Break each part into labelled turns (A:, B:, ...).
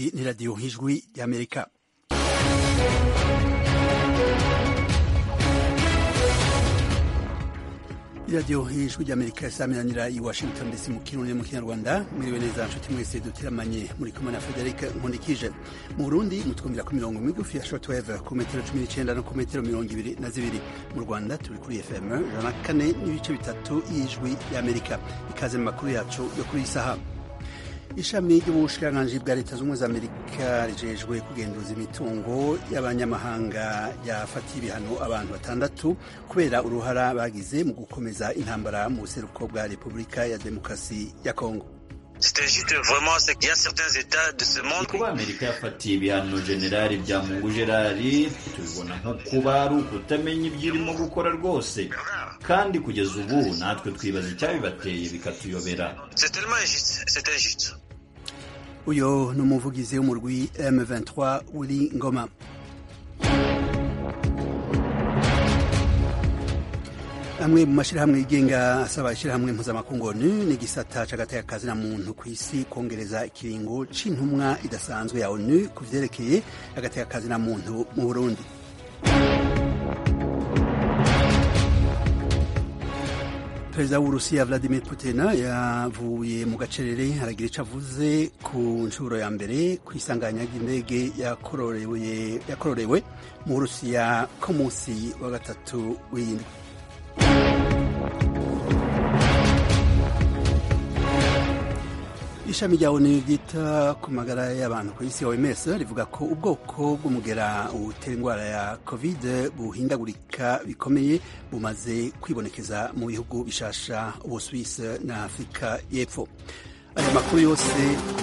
A: iyi ni radiyo nk'ijwi y'amerika iradiyo nk'ijwi ry'amerika isaminanira i washington ndetse mu kirundi mu kinyarwanda mwiriwe neza nshuti mwese duteramanye muri kumwe na frederic nkundikije mu burundi mutwumvira ku mirongo migufi ya shortwave ku metero cumi n'icenda no ku metero mirongo ibiri na zibiri mu rwanda turi kuri fm ijana na kane n'ibice bitatu y'ijwi y'amerika ikaze mu makuru yacu yo kuri iyi saha ishami ry'ubushikiranganji bwa leta z'ubumwe za amerika rijejwe kugenduza imitungo y'abanyamahanga ryafatiye ibihano abantu batandatu kubera uruhara bagize mu gukomeza intambara mu buseruko bwa repubulika ya demokarasi ya kongo
B: kuba amerika yafatiye ibihano generali bya mungu gerari tubibona nko kuba ari ukutamenya ibyo irimo gukora rwose kandi kugeza ubu natwe twibaza icyabibateye bikatuyobera
A: uyo ni umuvugizi w'umurwi M23 Willy Ngoma amwe mu mashyirahamwe yigenga asaba ishyirahamwe mpuzamakungu ONU n'igisata c'agateka na muntu ku isi kongereza ikiringo c'intumwa idasanzwe ya ONU ku vyerekeye agateka na muntu mu Burundi perezida w'uburusiya vladimir putin yavuye mu gacerere aragira ico avuze ku nshuro ya mbere ku isanganya ry'indege yakororewe mu burusiya ko munsi wa gatatu w'indwi ishami rya onu ryita ku magara y'abantu ku isi oms rivuga ko ubwoko bw'umugera utera indwara ya covid buhindagurika bikomeye bumaze kwibonekeza mu bihugu bishasha ubusuwisi na afurika y'epfo aya makuru yose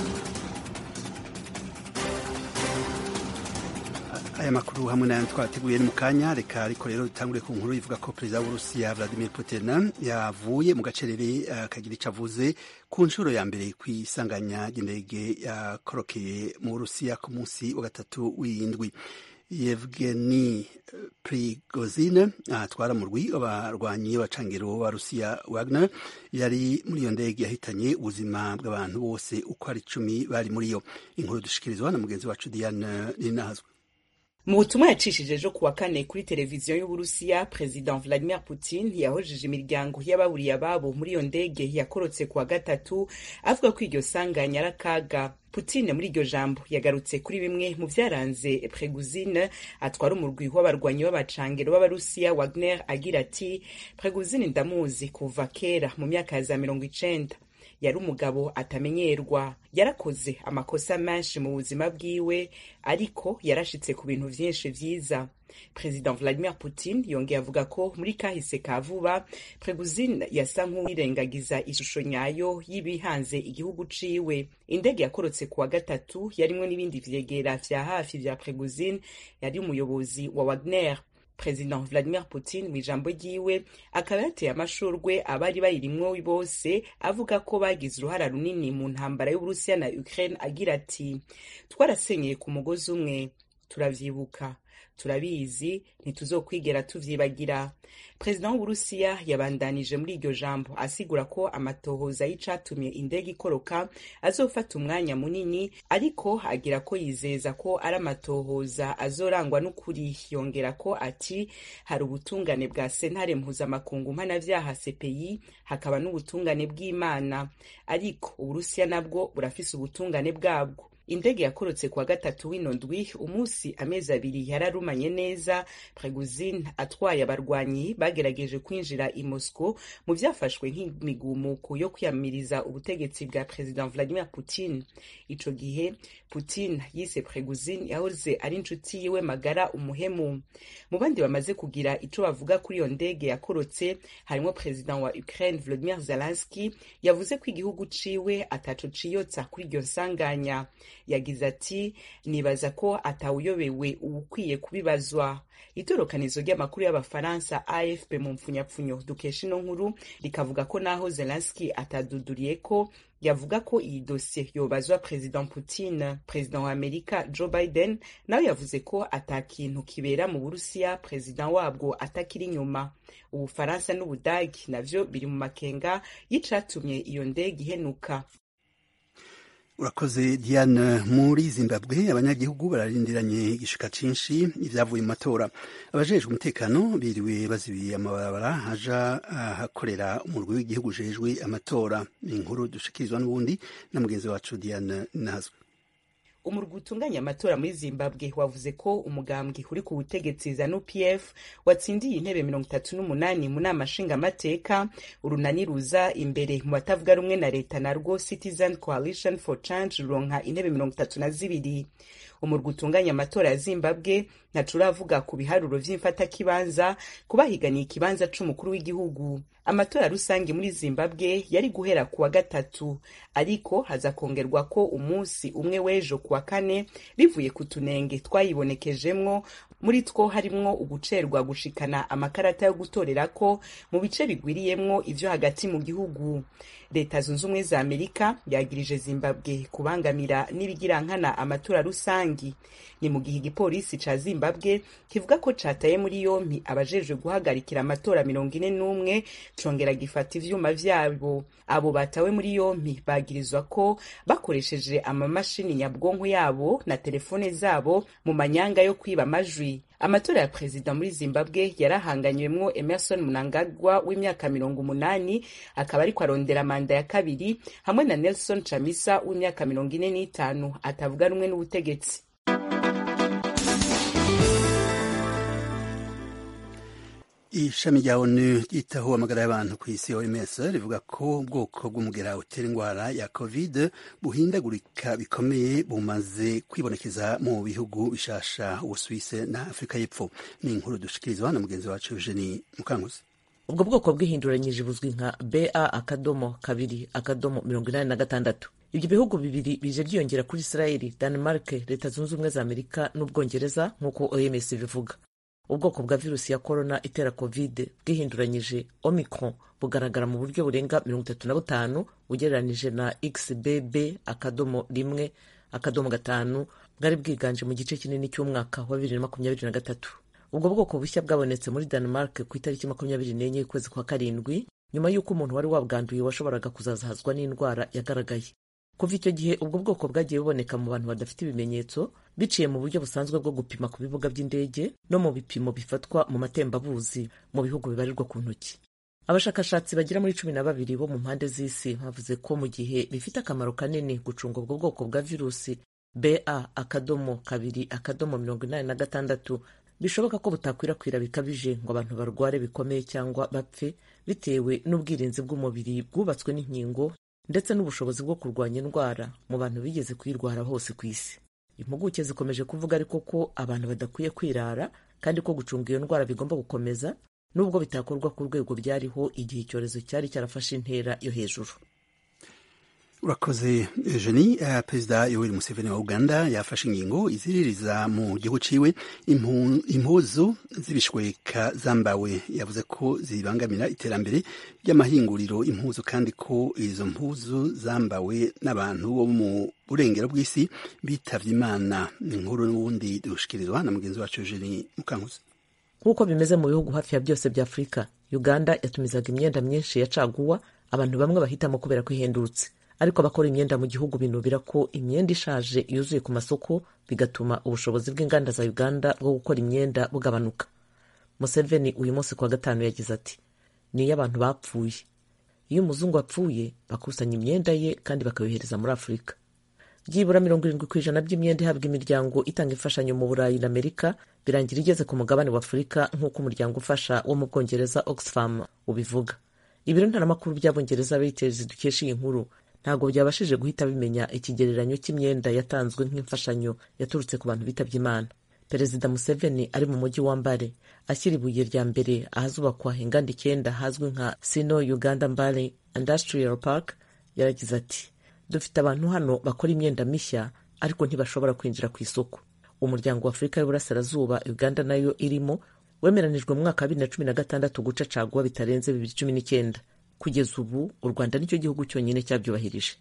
A: aya makuru hamwe nayo twateguye ni mu kanya reka ariko rero dutangure ku nkuru ivuga ko perezida w'uburusiya vladimir putin yavuye mu gacerere akagira ico avuze ku nshuro ya mbere ku isanganya ry'indege yakorokeye mu burusiya ku munsi wa gatatu w'indwi yevgeni prigozine atwara mu rwi abarwanyi b'abacangiro ba rusiya wagner yari muri iyo ndege yahitanye ubuzima bw'abantu bose uko ari icumi bari muri yo inkuru dushikirizwa na mugenzi wacu diane ninahazwe
C: mu butumwa yacishije ejo kuwa kane kuri televiziyo y'uburusiya perezida vladimir putin yahojeje imiryango y'ababuriye ababo muri iyo ndege yakorotse kuwa gatatu avuga ko iryo sanganya ari akaga Putin muri iryo jambo yagarutse kuri bimwe mu vyaranze Prigozhin atwara umurwi w'abarwanyi b'abacangero b'abarusiya Wagner agira ati Prigozhin ndamuzi kuva kera mu myaka ya za mirongo icenda yari umugabo atamenyerwa yarakoze amakosa menshi mu buzima bwiwe ariko yarashitse ku bintu vyinshi vyiza perezida vladimir putin yongeye avuga ko muri kahise ka vuba prigozhin yasa nk'uwirengagiza ishusho nyayo y'ibihanze igihugu ciwe indege yakorotse kuwa gatatu yarimwo n'ibindi vyegera vya hafi vya prigozhin yari umuyobozi wa wagner perezida vladimir putin mu ijambo ryiwe akaba yateye amashurwe abari bayirimwo bose avuga ko bagize uruhara runini mu ntambara y'uburusiya na ukraine agira ati twarasenyeye ku mugozi umwe turavyibuka turabizi ntituzokwigera tuvyibagira perezida w'uburusiya yabandanije muri iryo jambo asigura ko amatohoza y'icatumye indege ikoroka azofata umwanya munini ariko agira ko yizeza ko ari amatohoza azorangwa n'ukuri yongera ko ati hari ubutungane bwa sentare mpuzamakungu mpanavyaha cpi hakaba n'ubutungane bw'imana ariko uburusiya nabwo burafise ubutungane bwabwo indege yakorotse kuwa gatatu w'ino ndwi umunsi amezi abiri yararumanye neza Prigozhin atwaye abarwanyi bagerageje kwinjira i Moscow mu vyafashwe nk'imigumuko yo kwiyamiriza ubutegetsi bwa perezida Vladimir Putin ico gihe Putin yise Prigozhin yahoze ari inshuti yiwe magara umuhemu mu bandi bamaze kugira ico bavuga kuri iyo ndege yakorotse harimo perezida wa Ukraine Volodymyr Zelensky yavuze ko igihugu ciwe ataco ciyotsa kuri iryo nsanganya yagize ati nibaza ko atawuyobewe uwukwiye kubibazwa itorokanizo ry'amakuru y'abafaransa afp mu mpfunyapfunyo dukesha ino nkuru rikavuga ko naho zelenski ataduduriye ko yavuga ko iyi dosiye yobazwa perezida putin perezida wa amerika joe biden nawe yavuze ko ata kintu kibera mu burusiya perezida wabwo atakiri inyuma ubufaransa n'ubudagi navyo biri mu makenga y'icatumye iyo ndege ihenuka
A: urakoze diane muri zimbabwe abanyagihugu bararindiranye igishika cinshi ivyavuye mu matora abajejwe umutekano biriwe bazibiye amabarabara haja ahakorera umurwi w'igihugu ujejwe amatora ni inkuru dushikirizwa n'ubundi na mugenzi wacu diane nazwe
C: umurwi utunganya amatora muri zimbabwe wavuze ko umugambwe uri ku butegetsi zanu pf watsindiye intebe mirongo itatu n'umunani mu nama nshingamateka urunani ruza imbere mu batavuga rumwe na leta narwo citizen coalition for change ruronka intebe mirongo itatu na zibiri umurwi utunganya amatora ya zimbabwe ntaco uravuga ku biharuro vy'imfatakibanza kubahiganiye ikibanza c'umukuru w'igihugu amatora rusange muri zimbabwe yari guhera kuwa gatatu ariko haza kongerwa ko umunsi umwe w'ejo kuwa kane bivuye ku tunenge twayibonekejemwo muri two harimwo ugucerwa gushikana amakarata yo gutorerako mu bice bigwiriyemwo ivyo hagati mu gihugu leta zunze ubumwe za amerika yagirije zimbabwe kubangamira n'ibigirankana amatora rusangi ni mu gihe igipolisi ca zimbabwe kivuga ko cataye muri yompi abajejwe guhagarikira amatora mirongo ine n'umwe congera gifata ivyuma vyabo abo batawe muri yompi bagirizwa ko bakoresheje amamashini nyabwonko yabo na telefone zabo mu manyanga yo kwiba amajwi amatora ya perezida muri zimbabwe yarahanganywemwo emerson mnangagwa w'imyaka mirongo umunani akaba ariko arondera manda ya kabiri hamwe na nelson chamisa w'imyaka mirongo ine n'itanu atavuga rumwe n'ubutegetsi
A: ishami rya onu ryitaho amagara y'abantu ku isi oms rivuga ko ubwoko bw'umugera utera indwara ya covid buhindagurika bikomeye bumaze kwibonekeza mu bihugu bishasha ubusuwise na afurika y'epfo ni inkuru dushikirizwa na mugenzi wacu eugenie mukanguzi
D: ubwo bwoko bwihinduranyije buzwi nka ba akadomo kabiri akadomo mirongo inani na gatandatu ibyo bihugu bibiri bije byiyongera kuri israeli denmark leta zunze ubumwe za amerika n'ubwongereza nk'uko oms bivuga ubwoko bwa virusi ya korona itera covid bwihinduranyije omicron bugaragara mu buryo burenga mirongo itatu na butanu ugereranije na xbb akadomo rimwe akadomo gatanu bwari bwiganje mu gice kinini cy'umwaka wa bibiri na makumyabiri na gatatu ubwo bwoko bushya bwabonetse muri denmark ku itariki makumyabiri n'enye y'ukwezi kwa karindwi nyuma y'uko umuntu wari wabwanduye washoboraga kuzazahazwa n'indwara yagaragaye kuva icyo gihe ubwo bwoko bwagiye buboneka mu bantu badafite ibimenyetso biciye mu buryo busanzwe bwo gupima ku bibuga by'indege no mu bipimo bifatwa mu matembabuzi mu bihugu bibarirwa ku ntoki abashakashatsi bagera muri cumi na babiri bo mu mpande z'isi bavuze ko mu gihe bifite akamaro kanini gucunga ubwo bwoko bwa virusi ba akadomo kabiri akadomo mirongo inani na gatandatu bishoboka ko butakwirakwira bikabije ngo abantu barware bikomeye cyangwa bapfe bitewe n'ubwirinzi bw'umubiri bwubatswe n'inkingo ndetse n'ubushobozi bwo kurwanya indwara mu bantu bigeze kuyirwara hose ku isi impuguke zikomeje kuvuga ariko ko abantu badakwiye kwirara kandi ko gucunga iyo ndwara bigomba gukomeza nubwo bitakorwa ku rwego byariho igihe icyorezo cyari cyarafashe intera yo hejuru
A: urakoze eugenie uh, perezida yoweri museveni wa uganda yafashe ingingo iziririza mu gihugu ciwe impuzu z'ibishweka zambawe yavuze ko zibangamira iterambere ry'amahinguriro impuzu kandi ko izo mpuzu zambawe n'abantu bo mu burengero bw'isi bitavye imana inkuru n'ubundi dushikirizwa na mugenzi wacu eugenie mukankuzi
D: nk'uko bimeze mu bihugu hafi ya byose bya afurika uganda yatumizaga imyenda myinshi ya caguwa abantu bamwe bahitamo kubera ko ihendutse ariko abakora imyenda mu gihugu binubira ko imyenda ishaje yuzuye ku masoko bigatuma ubushobozi bw'inganda za uganda bwo gukora imyenda bugabanuka museveni uyu munsi kuwa gatanu yagize ati ni iyo abantu bapfuye iyo umuzungu apfuye bakusanya imyenda ye kandi bakayohereza muri afurika byibura mirongo irindwi ku ijana by'imyenda ihabwa imiryango itanga imfashanyo mu burayi na amerika birangira igeze ku mugabane wa afurika nk'uko umuryango ufasha wo mu bwongereza oxfam ubivuga ibiro ntaramakuru by'abongereza reuters dukesha iyi nkuru ntabwo byabashije guhita bimenya ikigereranyo cy'imyenda yatanzwe nk'imfashanyo yaturutse ku bantu bitabye imana perezida museveni ari mu mujyi wa mbare ashyira ibuye rya mbere ahazubakwa inganda icyenda hazwi nka sino uganda mbare industrial park yaragize ati dufite abantu hano bakora imyenda mishya ariko ntibashobora kwinjira ku isoko umuryango wa afurika y'uburasirazuba uganda nayo irimo wemeranijwe mu mwaka wa bibiri na cumi na gatandatu guca caguwa bitarenze bibiri cumi n'icyenda kugeza ubu u rwanda nicyo gihugu cyonyine cyabyubahirije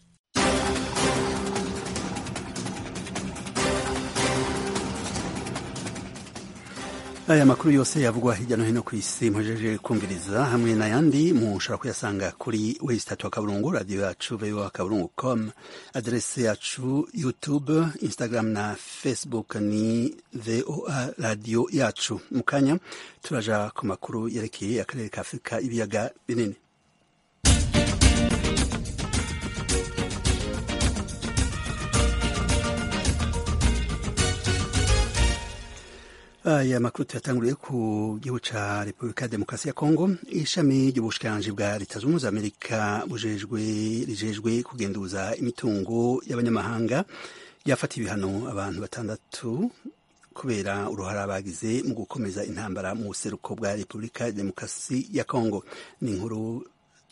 A: aya makuru yose yavugwa hirya no hino ku isi muhejeje kumviriza hamwe n'ayandi mushobora kuyasanga kuri wesitatu wa kaburungu radiyo yacu voa kaburungu com aderese yacu youtube instagram na facebook ni voa radiyo yacu mu kanya turaja ku makuru yerekeye akarere ka afurika ibiyaga binini aya makuru tuyatanguriye ku gihugu ca repubulika ya demokarasi ya kongo ishami ry'ubushikiranganji bwa leta zunze ubumwe za amerika bujejwe rijejwe kugenduza imitungo y'abanyamahanga ryafata ibihano abantu batandatu kubera uruhara bagize mu gukomeza intambara mu buseruko bwa repubulika ya demokarasi ya kongo ni inkuru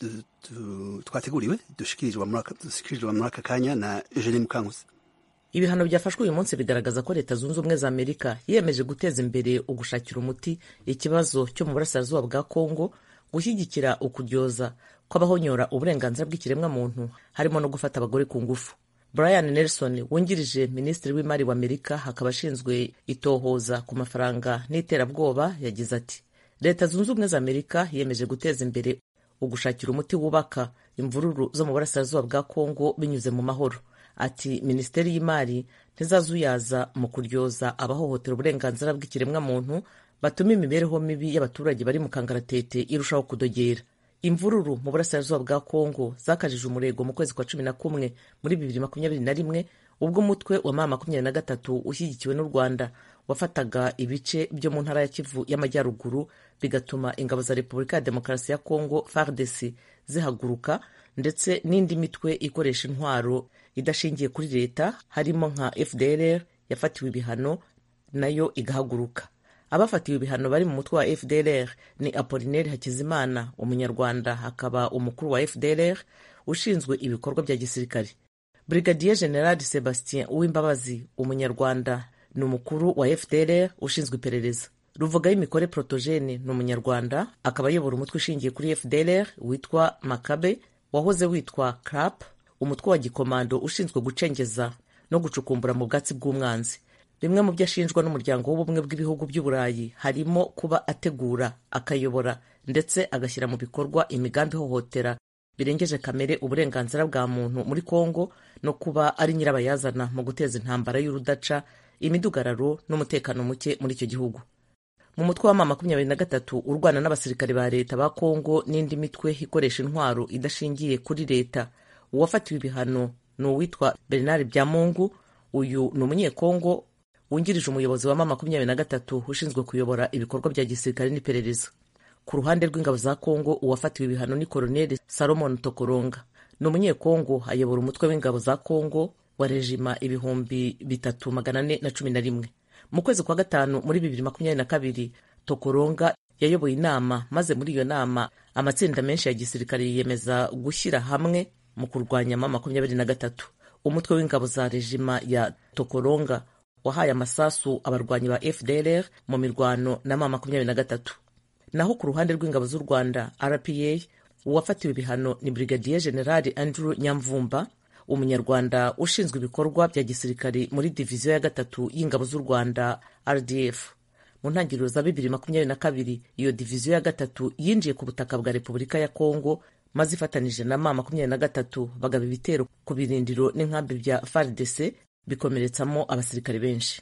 A: twateguriwe dushikirijwe muri aka kanya na eugenie mukankusi
D: ibihano byafashwe uyu munsi bigaragaza ko leta zunze ubumwe za amerika yiyemeje guteza imbere ugushakira umuti ikibazo cyo mu burasirazuba bwa kongo gushyigikira ukudyoza kw'abahonyora uburenganzira bw'ikiremwamuntu harimo no gufata abagore ku ngufu brian nelson wungirije minisitiri w'imari wa amerika akaba ashinzwe itohoza ku mafaranga n'iterabwoba yagize ati leta zunze ubumwe za amerika yiyemeje guteza imbere ugushakira umuti wubaka imvururu zo mu burasirazuba bwa kongo binyuze mu mahoro ati minisiteri y'imari ntizazuyaza mu kuryoza abahohotera uburenganzira bw'ikiremwamuntu batuma imibereho mibi y'abaturage bari mu kangaratete irushaho kudogera imvururu mu burasirazuba bwa kongo zakajije umurego mu kwezi kwa cumi na kumwe muri bibiri makumyabiri na rimwe ubwo umutwe wa mama makumyabiri na gatatu ushyigikiwe n'u rwanda wafataga ibice byo mu ntara ya kivu y'amajyaruguru bigatuma ingabo za repubulika ya demokarasi ya kongo fardc zihaguruka ndetse n'indi mitwe ikoresha intwaro idashingiye kuri leta harimo nka fdrr yafatiwe ibihano nayo igahaguruka abafatiwe ibihano bari mu mutwe wa fdrr ni apolineri hakizimana umunyarwanda akaba umukuru wa fdrr ushinzwe ibikorwa bya gisirikare brigadier general sebastien uwimbabazi umunyarwanda ni umukuru wa fdrr ushinzwe iperereza ruvugayo imikore protogene ni umunyarwanda akaba ayobora umutwe ushingiye kuri fdrr witwa makabe wahoze witwa crap umutwe wa gikomando ushinzwe gucengeza no gucukumbura mu bwatsi bw'umwanzi bimwe mu byo ashinjwa n'umuryango w'ubumwe bw'ibihugu by'uburayi harimo kuba ategura akayobora ndetse agashyira mu bikorwa imigambi ihohotera birengeje kamere uburenganzira bwa muntu muri kongo no kuba ari nyirabayazana mu guteza intambara y'urudaca imidugararo n'umutekano muke muri icyo gihugu mu mutwe wa mama makumyabiri na gatatu urwana n'abasirikare ba leta ba kongo n'indi mitwe ikoresha intwaro idashingiye kuri leta uwafatiwe ibihano ni uwitwa bernard byamungu uyu ni umunyekongo wungirije umuyobozi wa mama makumyabiri na gatatu ushinzwe kuyobora ibikorwa bya gisirikare n'iperereza ku ruhande rw'ingabo za kongo uwafatiwe ibihano ni koloneli salomon tokoronga ni umunyekongo ayobora umutwe w'ingabo za kongo wa rejima ibihumbi bitatu magana ane na cumi na rimwe mu kwezi kwa gatanu muri bibiri makumyabiri na kabiri tokoronga yayoboye inama maze muri iyo nama amatsinda menshi ya gisirikare yiyemeza gushyira hamwe mu kurwanya mama makumyabiri na gatatu umutwe w'ingabo za rejima ya tokoronga wahaye amasasu abarwanyi ba fdrr mu mirwano na mama makumyabiri na gatatu naho ku ruhande rw'ingabo z'u rwanda rpa uwafatiwe ibihano ni brigadier general andrew nyamvumba umunyarwanda ushinzwe ibikorwa bya gisirikare muri diviziyo ya gatatu y'ingabo z'u rwanda rdf mu ntangiriro za bibiri makumyabiri na kabiri iyo diviziyo ya gatatu yinjiye ku butaka bwa repubulika ya kongo maze ifatanije na ma makumyabiri na gatatu bagaba ibitero ku birindiro n'inkambi bya fardc bikomeretsamo abasirikare benshi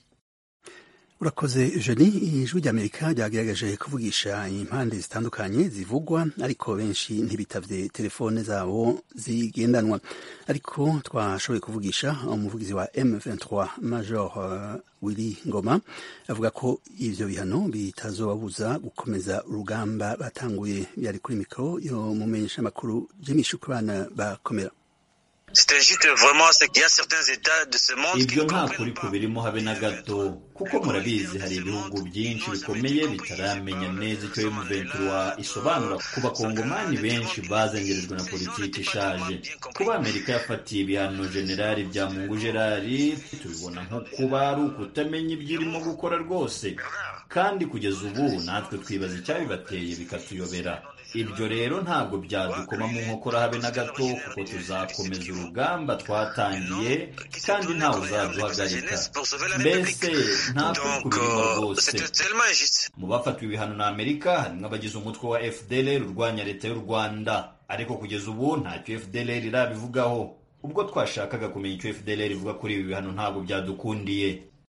A: urakoze jeni ijwi ry'amerika ryagerageje kuvugisha impande zitandukanye zivugwa ariko benshi ntibitavye telefone zabo zigendanwa ariko twashoboye kuvugisha umuvugizi wa M23 Major uh, Willy Ngoma avuga ko ivyo bihano bitazobabuza gukomeza urugamba batanguye byari kuri mikoro yo mumenyesha makuru Jimmy Shukrana bakomera
B: ibyo nta kuri kubirimo habe na gato kuko murabizi hari ibihugu byinshi bikomeye bitaramenya neza icyo M23 isobanura ku bakongomani benshi bazengerejwe na politiki ishaje kuba amerika yafatiye ibihano generali bya mungu gerari tubibona nko kuba ari ukutamenya ibyo irimo gukora rwose kandi kugeza ubu natwe twibaza icyabibateye bikatuyobera ibyo rero ntabwo byadukoma mu nkokora habe na gato kuko tuzakomeza urugamba twatangiye kandi ntawe uzaduhagarika mbese nta kuri kubirimo rwose mu bafatiwe ibihano na amerika harimo abagize umutwe wa fdlr urwanya leta y'u rwanda ariko kugeza ubu ntacyo fdlr irabivugaho ubwo twashakaga kumenya icyo fdlr ivuga kuri ibi bihano ntabwo byadukundiye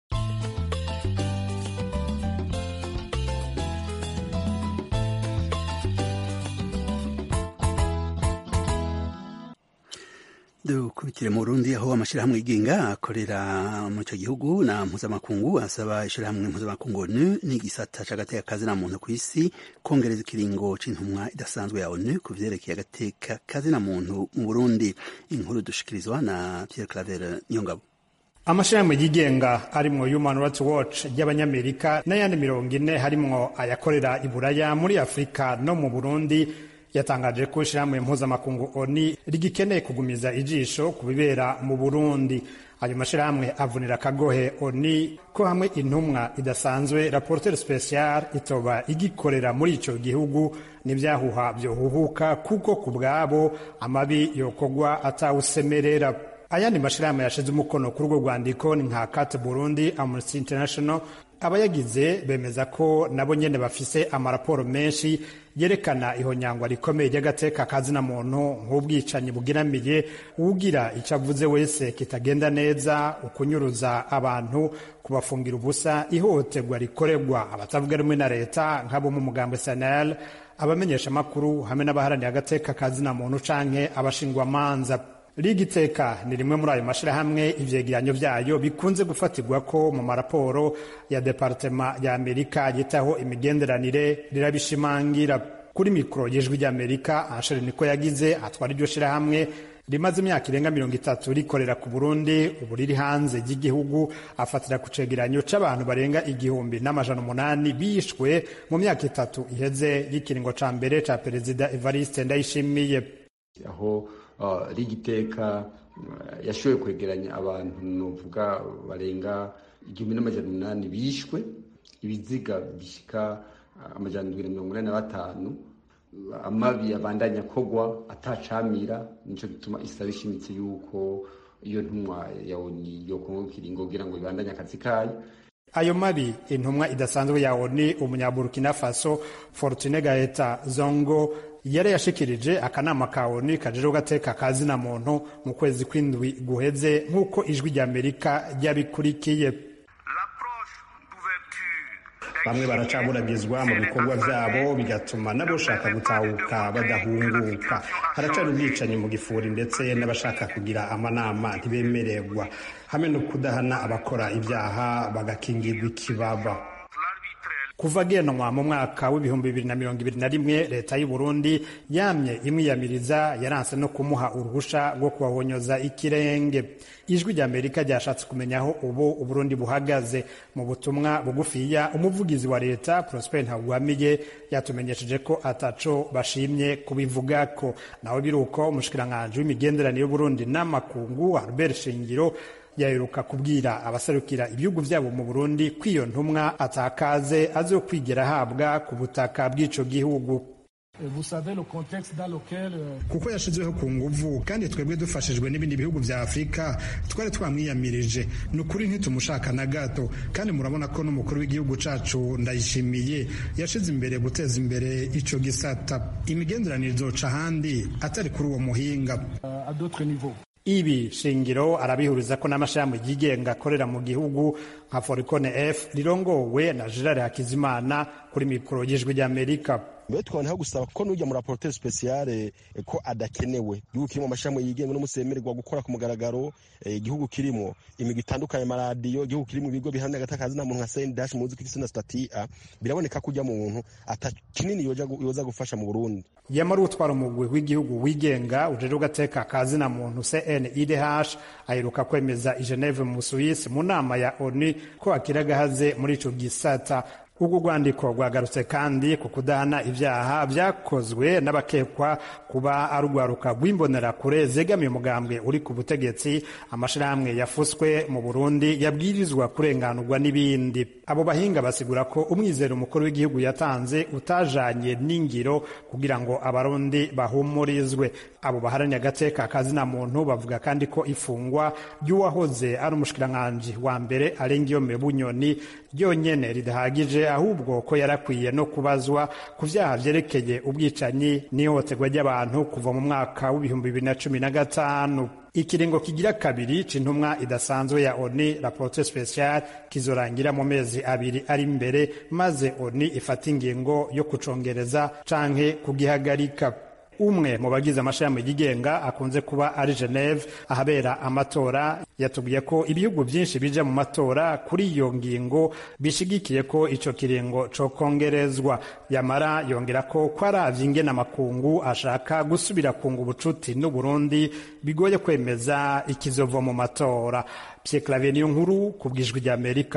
A: dukubitire mu Burundi aho amashyirahamwe yigenga akorera muri icyo gihugu na mpuzamakungu asaba ishyirahamwe mpuzamakungu ONU n'igisata c'agateka kazina muntu ku isi kongereza ikiringo c'intumwa idasanzwe ya ONU ku vyerekeye agateka kazina muntu mu Burundi inkuru dushikirizwa na Pierre Claver Niyongabo
E: amashirahamwe yigenga arimwo Human Rights Watch y'abanyamerika n'ayandi mirongo ine harimwo ayakorera i Buraya muri Afurika no mu Burundi yatangaje ko ishirahamwe mpuzamakungu ONU rigikeneye kugumiza ijisho ku bibera mu Burundi ayo mashirahamwe avunira akagohe ONU ko hamwe intumwa idasanzwe rapporteur special itoba igikorera muri ico gihugu n'ivyahuha vyohuhuka kuko ku bwabo amabi yokogwa atawusemerera ayandi mashirahamwe yashize umukono kuri urwo rwandiko ni nka Cat Burundi Amnesty International abayagize bemeza ko nabo nyene bafise amaraporo menshi yerekana ihonyangwa rikomeye ry'agateka kazina muntu nk'ubwicanyi bugeramiye uwugira icyo avuze wese kitagenda neza ukunyuruza abantu kubafungira ubusa ihohoterwa rikorerwa abatavuga rumwe na leta nk'abo mu mugambo sanel abamenyesha amakuru hamwe n'abaharaniye agateka kazina muntu canke abashingwamanza rigiteka ni rimwe muri ayo mashirahamwe ivyegeranyo vyayo bikunze gufatirwa ko mu maraporo ya departema ya amerika yitaho imigenderanire rirabishimangira kuri mikoro y'ijwi ry'amerika anshere niko yagize atwara iryo shirahamwe rimaze imyaka irenga mirongo itatu rikorera ku burundi ubu riri hanze y'igihugu afatira ku cegeranyo c'abantu barenga igihumbi n'amajana umunani bishwe mu myaka itatu iheze y'ikiringo ca mbere ca perezida evariste ndayishimiye
F: aho rigiteka yashoboye kwegeranya abantu nuvuga barenga igihumbi n'amajana umunani bishwe ibiziga bishika amajana indwi na mirongo inani na batanu amabi abandanya kogwa atacamira nico gituma isaba ishimitse yuko iyo ntumwa ya oni yokongo kiringo kugira ngo ibandanye akazi kayo
E: ayo mabi intumwa idasanzwe ya oni umunyaburukina faso fortune gaeta zongo yari yashikirije akanama ka oni kajeje gateka kazina muntu mu kwezi kw'indwi guheze nk'uko ijwi rya amerika ryabikurikiye bamwe baracaburagizwa mu bikorwa vyabo bigatuma n'abashaka gutahuka badahunguka haracari ubwicanyi mu gifuri ndetse n'abashaka kugira amanama ntibemererwa hamwe no kudahana abakora ibyaha bagakingirwa ikibaba kuva agenwa mu mwaka w'ibihumbi bibiri na mirongo ibiri na rimwe leta y'u Burundi yamye imwiyamiriza yaranse no kumuha uruhusha rwo kubahonyoza ikirenge ijwi rya amerika ryashatse kumenya aho ubu uburundi buhagaze mu butumwa bugufiya umuvugizi wa leta prosper ntagwamiye yatumenyesheje ko ataco bashimye kubivugako nawe biruko umushikiranganji w'imigenderanire y'uburundi n'amakungu albert shingiro yaheruka kubwira abaserukira ibihugu vyabo mu Burundi ko iyo ntumwa atakaze azokwigera ahabwa ku butaka bw'ico gihugu kuko yashizweho ku nguvu kandi twebwe dufashijwe n'ibindi bihugu vya afurika twari twamwiyamirije ni ukuri ntitumushaka na gato kandi murabona ko n'umukuru w'igihugu cacu ndayishimiye yashize imbere guteza imbere ico gisata imigenderanire izoca ahandi atari kuri uwo muhinga ibi shingiro arabihuriza ko n'amashirahamwe yigenga akorera mu gihugu nka forikone f rirongowe na gerard hakizimana kuri mikoro y'ijwi ry'amerika
G: mbere tukabona gusaba ko n'ujya muri raporoteur speciale ko adakenewe igihugu kirimo amashirahamwe yigenga n'umusemererwa gukora ku mugaragaro igihugu kirimo imigwi itandukanye amaradiyo igihugu kirimo ibigo bihamya agatakazi na muntu nka sendash muzi ko na stati a biraboneka ko ujya mu muntu ata kinini yoza gufasha mu burundi
E: yamara utwara umugwi w'igihugu wigenga ujeje ugateka kazi na muntu cnidh aheruka kwemeza i geneve mu suisse mu nama ya onu ko akiri agahaze muri ico gisata ubwo rwandiko rwagarutse kandi ku kudahana ibyaha byakozwe n'abakekwa kuba ari urwaruka rw'imbonerakure zegamiye umugambwe uri ku butegetsi amashyirahamwe yafuswe mu burundi yabwirizwa kurenganurwa n'ibindi abo bahinga basigura ko umwizero umukuru w'igihugu yatanze utajanye n'ingiro kugira ngo abarundi bahumurizwe abo baharaniye agateka kazina muntu bavuga kandi ko ifungwa ry'uwahoze ari umushikiranganji wa mbere arengiyome bunyoni ryonyene ridahagije ahubwo ko yarakwiye no kubazwa ku vyaha vyerekeye ubwicanyi n'ihohoterwa ry'abantu kuva mu mwaka w'ibihumbi bibiri na cumi na gatanu ikiringo kigira kabiri c'intumwa idasanzwe ya oni raporo special kizorangira mu mezi abiri ari imbere maze oni ifata ingingo yo kucongereza canke kugihagarika umwe mu bagize amashami yigenga akunze kuba ari Geneve ahabera amatora yatubwiye ko ibihugu byinshi bija mu matora kuri iyo ngingo bishigikiye ko ico kiringo cokongerezwa yamara yongera ko ko aravye ingene amakungu ashaka gusubira kunga ubucuti n'uburundi bigoye kwemeza ikizova mu matora Pierre Claver niyo nkuru ku bwijwi rya Amerika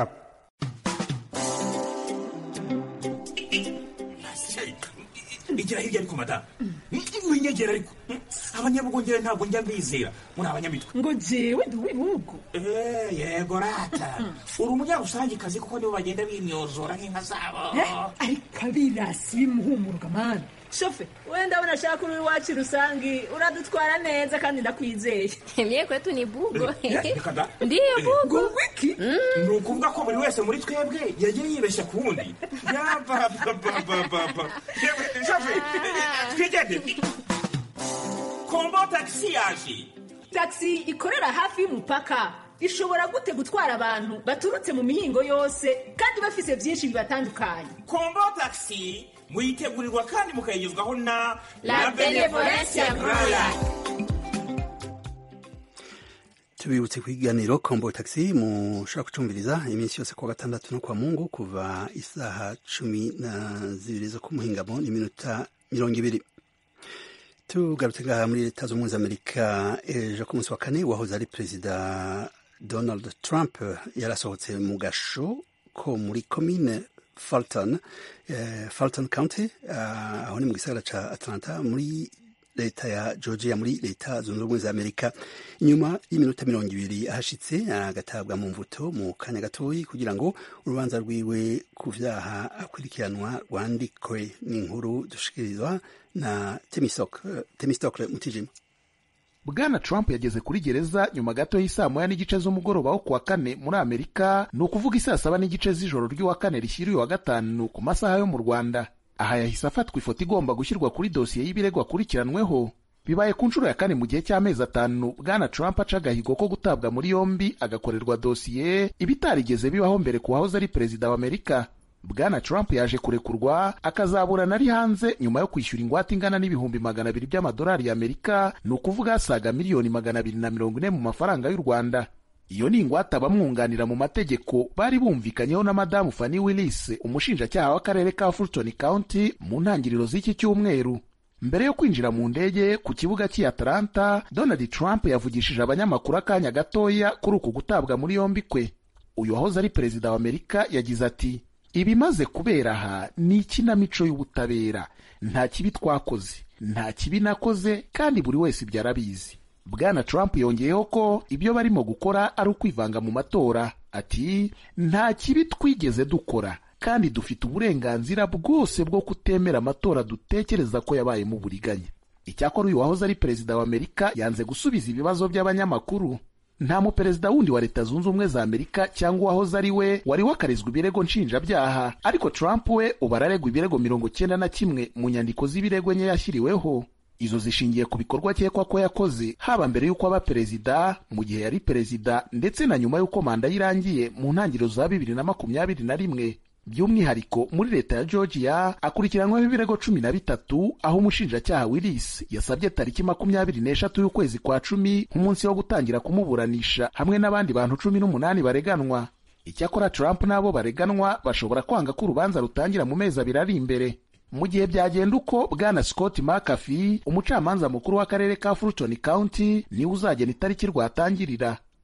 H: igira hirya ariko madamu winyegera ariko abanyabugongera ntabwo njya mbizera muri abanyamitwe
I: ngo jewe ndi uw'ibihugu
H: yego rata uri umunyarusangikazi kuko nibo bagenda bimyozora nk'inka zabo
I: ariko abirasi bimuhumuruka mani shofe we ndabona ashaka uri iwacu rusangi uradutwara neza kandi ndakwizeye
J: mye kwetu ni bugo
H: reka da
J: ndiyo bugo
I: ngo wiki
H: ni ukuvuga ko buri wese muri twebwe yagiye yibeshya ku wundi yabababababa shofe twigende kombo tagisi yaje
I: taxi ikorera hafi y'umupaka ishobora gute gutwara abantu baturutse mu mihingo yose kandi bafise byinshi bibatandukanye
H: kombo tagisi muyitegurirwa kandi mukayigezwaho na
J: La Benevolencia Royal.
A: tubibutse ku iganiro kombo taxi mushobora kucumviriza iminsi yose kuwa gatandatu no kwa mungu kuva isaha cumi na zibiri zo ku muhingamo n'iminota mirongo ibiri tugarutse ngaha muri leta z'ubumwe za amerika ejo ku munsi wa kane wahoze ari perezida donald trump yarasohotse mu gasho ko muri komine Fulton, eh, Fulton County uh, aho ni mu gisagara ca Atlanta muri leta ya Georgia muri leta zunze ubumwe za Amerika inyuma y'iminota mirongo ibiri ahashitse agatabwa mu mvuto mu kanya gatoyi kugira ngo urubanza rwiwe ku vyaha akurikiranwa rwandikwe n'inkuru dushikirizwa na Temistokle Mutijima
K: bwana trump yageze kuri gereza nyuma gato y'isaa moya n'igice z'umugoroba wo kuwa kane muri amerika ni ukuvuga isaa saba n'igice z'ijoro ry'uwa kane rishyiriye uwa gatanu ku masaha yo mu rwanda aha yahise afatwa ifoto igomba gushyirwa kuri dosiye y'ibirego akurikiranweho bibaye ku nshuro ya kane mu gihe cy'amezi atanu bwana trump aca agahigo ko gutabwa muri yombi agakorerwa dosiye ibitarigeze bibaho mbere ku wahoze ari perezida wa amerika bwana trump yaje kurekurwa akazaburana ari hanze nyuma yo kwishyura ingwate ingana n'ibihumbi magana abiri by'amadolari y'amerika ni ukuvuga asaga miliyoni magana abiri na mirongo ine mu mafaranga y'u rwanda iyo ni ingwate abamwunganira mu mategeko bari bumvikanyeho na madamu fanny willis umushinjacyaha w'akarere ka fulton county mu ntangiriro z'iki cyumweru mbere yo kwinjira mu ndege ku kibuga cy'i atlanta donald trump yavugishije abanyamakuru akanya gatoya kuri uku gutabwa muri yombi kwe uyu wahoze ari perezida wa amerika yagize ati ibimaze kubera aha ni ikinamico y'ubutabera nta kibi twakoze nta kibi nakoze kandi buri wese ibyo arabizi bwana trump yongeyeho ko ibyo barimo gukora ari ukwivanga mu matora ati nta kibi twigeze dukora kandi dufite uburenganzira bwose bwo kutemera amatora dutekereza ko yabayemo uburiganya icyakora uyu wahoze ari perezida wa amerika yanze gusubiza ibibazo by'abanyamakuru nta muperezida wundi wa leta zunze ubumwe za amerika cyangwa uwahoze ari we wari wakarizwa ibirego nshinjabyaha ariko trump we ubu araregwa ibirego mirongo cyenda na kimwe mu nyandiko z'ibirego enye yashyiriweho izo zishingiye ku bikorwa akekwa ko yakoze haba mbere y'uko aba perezida mu gihe yari perezida ndetse na nyuma y'uko manda ye irangiye mu ntangiriro za bibiri na makumyabiri na rimwe by'umwihariko muri leta ya georgia akurikiranweho ibirego cumi na bitatu aho umushinjacyaha willis yasabye tariki makumyabiri n'eshatu y'ukwezi kwa cumi nk'umunsi wo gutangira kumuburanisha hamwe n'abandi bantu cumi n'umunani bareganwa icyakora trump n'abo bareganwa bashobora kwanga ko urubanza rutangira mu mezi abiri ari imbere mu gihe byagenda uko bwana scott mcafee umucamanza mukuru w'akarere ka fulton county niwe uzagena itariki rwatangirira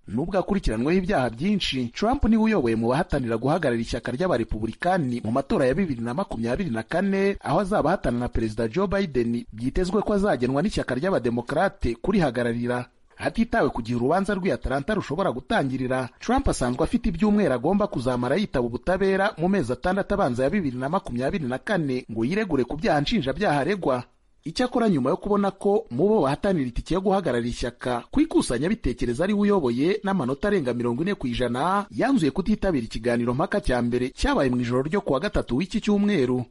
K: nubwo akurikiranweho ibyaha byinshi trump niwe uyoboye mu bahatanira guhagarara ishyaka ry'abarepubulikani mu matora ya bibiri na makumyabiri na kane aho azaba ahatana na perezida joe biden byitezwe ko azagenwa n'ishyaka ry'abademokarate kurihagararira hatitawe ku gihe urubanza rw'i atalanta rushobora gutangirira trump asanzwe afite ibyumweru agomba kuzamara yitaba ubutabera mu mezi atandatu abanza ya bibiri na makumyabiri na kane ngo yiregure ku byaha nshinjabyaha aregwa icyakora nyuma yo kubona ko mu bo bahatanira itike yo guhagarara ishyaka ku ikusanyabitekerezo ari we uyoboye n'amanota arenga mirongo ine ku ijana yanzuye kutitabira ikiganiro mpaka cya mbere cyabaye mu ijoro ryo kuwa gatatu w'iki cyumweru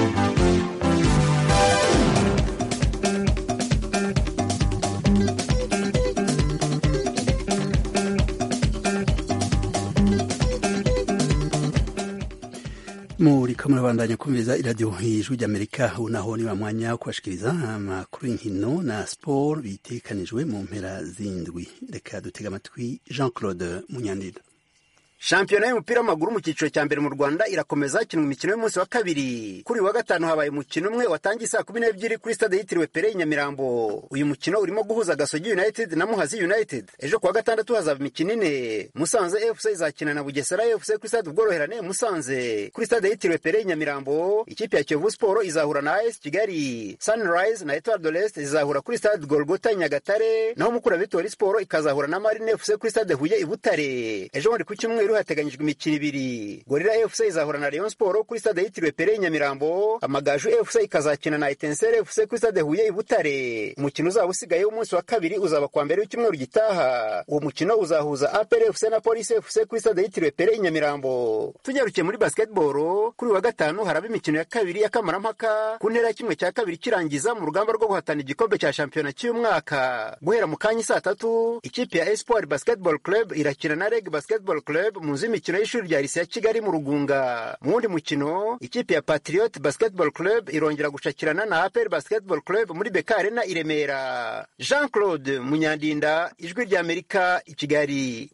A: muriko murabandanya kumviriza iradiyo ijwi ry'amerika ubu naho ni wa mwanya wo kubashikiriza amakuru y'inkino na siporo bitekanijwe mu mpera z'indwi reka dutega amatwi jean claude munyandida
L: shampiyona y'umupira w'amaguru mu cyiciro cya mbere mu rwanda irakomeza hakinwa imikino y'umunsi wa kabiri kuri wa gatanu habaye umukino umwe watangiye saa kumi n'ebyiri kuri stade yitiriwe pere nyamirambo uyu mukino urimo guhuza gasogi united na muhazi united ejo kuwa gatandatu hazaba imikino ine musanze fc izakina na bugesera fc kuri stade ubworoherane musanze kuri stade yitiriwe pere nyamirambo ikipe ya kiyovu siporo izahura na as kigali sunrise na etoile de l'est zizahura kuri stade golgota nyagatare naho mukura vitori siporo ikazahura na marine fc kuri stade huye i butare ejo bundi ku cyumweru hateganyijwe imikino ibiri gorira fc izahura na rayon sport kuri stade yitiriwe pere nyamirambo amagaju fc ikazakina na etensere fc kuri stade huye i butare umukino uzaba usigaye w'umunsi wa kabiri uzaba kuwa mbere w'icyumweru gitaha uwo mukino uzahuza apr fc na polisi fc kuri stade yitiriwe pere nyamirambo tunyarukiye muri basketball kuri wa gatanu haraba imikino ya kabiri y'akamarampaka ku ntera ya kimwe cya kabiri kirangiza mu rugamba rwo guhatana igikombe cya shampiyona cy'umwaka guhera mu kanya saa tatu ikipe ya espoir basketball club irakina na reg basketball club mu nzu y'imikino y'ishuri rya lise ya kigali mu rugunga mu wundi mukino ikipe ya patriot basketball club irongera gushakirana na apr basketball club muri beka arena i remera jean claude munyandinda ijwi ry'amerika i kigali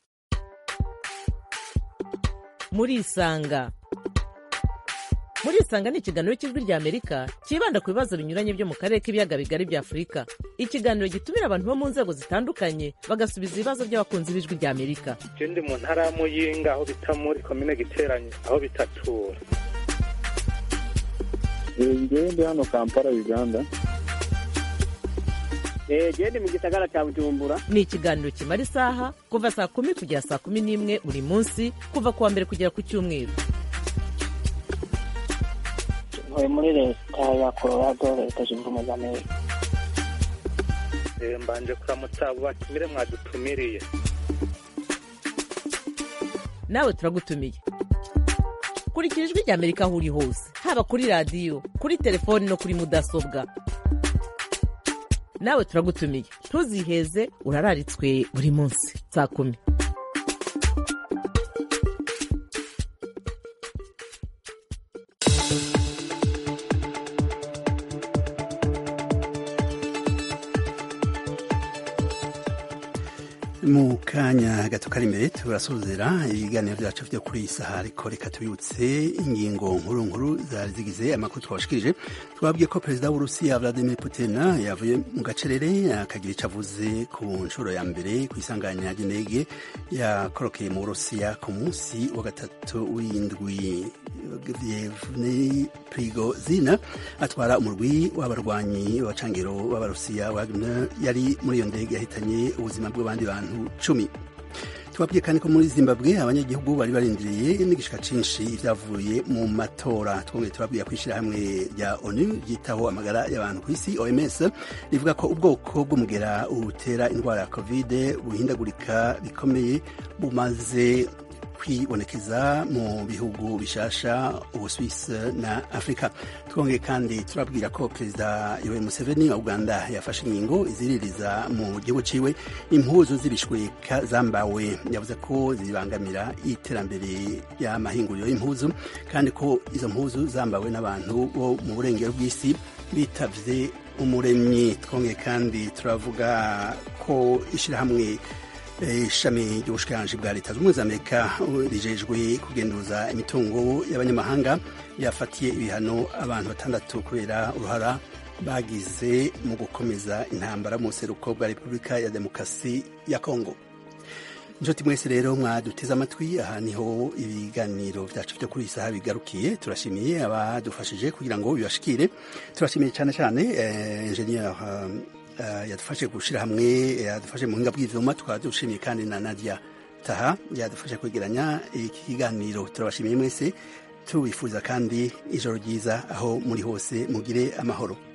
D: murisanga murisanga ni ikiganiro cy'ijwi ry'amerika cyibanda ku bibazo binyuranye byo mu karere k'ibiyaga bigari bya afurika ikiganiro gitumira abantu bo mu nzego zitandukanye bagasubiza ibibazo by'abakunzi b'ijwi ry'amerika
M: je ndi mu ntara ya muyinga aho bita muri komine giteranye aho bitatura
N: ngewe ndi hano kampala uganda
O: gende mu gisagara cya bujumbura
D: ni ikiganiro kimara isaha kuva saa kumi kugera saa kumi n'imwe buri munsi kuva ku wa mbere kugera ku cyumweru
O: ntuye muri leta ya colorado leta zunze ubumwe za amerika
M: Eh, mbanje kuramutsa abo batumire mwadutumiriye
D: nawe turagutumiye kurikira ijwi ry'amerika aho uri hose haba kuri radiyo kuri telefoni no kuri mudasobwa nawe turagutumiye ntuziheze urararitswe buri munsi saa kumi
A: mu kanya gato kari imbere turasozera ibiganiro byacu byo kuri iyi saha ariko reka tubibutse ingingo nkuru nkuru zari zigize amakuru twabashikirije twabwiye ko perezida w'urusiya vladimir putin yavuye mu gacerere akagira icyo avuze ku nshuro ya mbere ku isanganya ry'indege yakorokeye mu burusiya ku munsi wa gatatu w'indwi Yevgeny Prigozhin atwara umurwi w'abarwanyi b'abacangiro b'abarusiya Wagner yari muri iyo ndege yahitanye ubuzima bw'abandi bantu cumi tubabwiye kandi ko muri zimbabwe abanyagihugu bari barindiriye n'igishika cinshi ibyavuye mu matora twongeye tubabwiye ko ishyirahamwe rya onu ryitaho amagara y'abantu ku isi oms rivuga ko ubwoko bw'umugera utera indwara ya kovide buhindagurika bikomeye bumaze kwibonekeza mu bihugu bishasha ubuswisi na afurika twongeye kandi turabwira ko perezida yoweri museveni wa uganda yafashe ingingo iziririza mu gihugu ciwe impuzu z'ibishweka zambawe yavuze ko zibangamira iterambere y'amahinguriro y'impuzu kandi ko izo mpuzu zambawe n'abantu bo mu burengero bw'isi bitavye umuremyi twongeye kandi turavuga ko ishyirahamwe ishami ry'ubushikiranganji bwa leta z'ubumwe za amerika rijejwe kugenduza imitungo y'abanyamahanga yafatiye ibihano abantu batandatu kubera uruhara bagize mu gukomeza intambara mu buseruko bwa repubulika ya demokarasi ya kongo inshuti mwese rero mwaduteze amatwi aha niho ibiganiro byacu byo kuri iyi saha bigarukiye turashimiye abadufashije kugira ngo bibashikire turashimiye cyane cyane enjeniyeri yadufashe gushyira hamwe yadufashe mu buhinga bw'ibyuma tukaba dushimiye kandi na nadia taha yadufashe kwegeranya iki kiganiro turabashimiye mwese tubifuza kandi ijoro ryiza aho muri hose mugire amahoro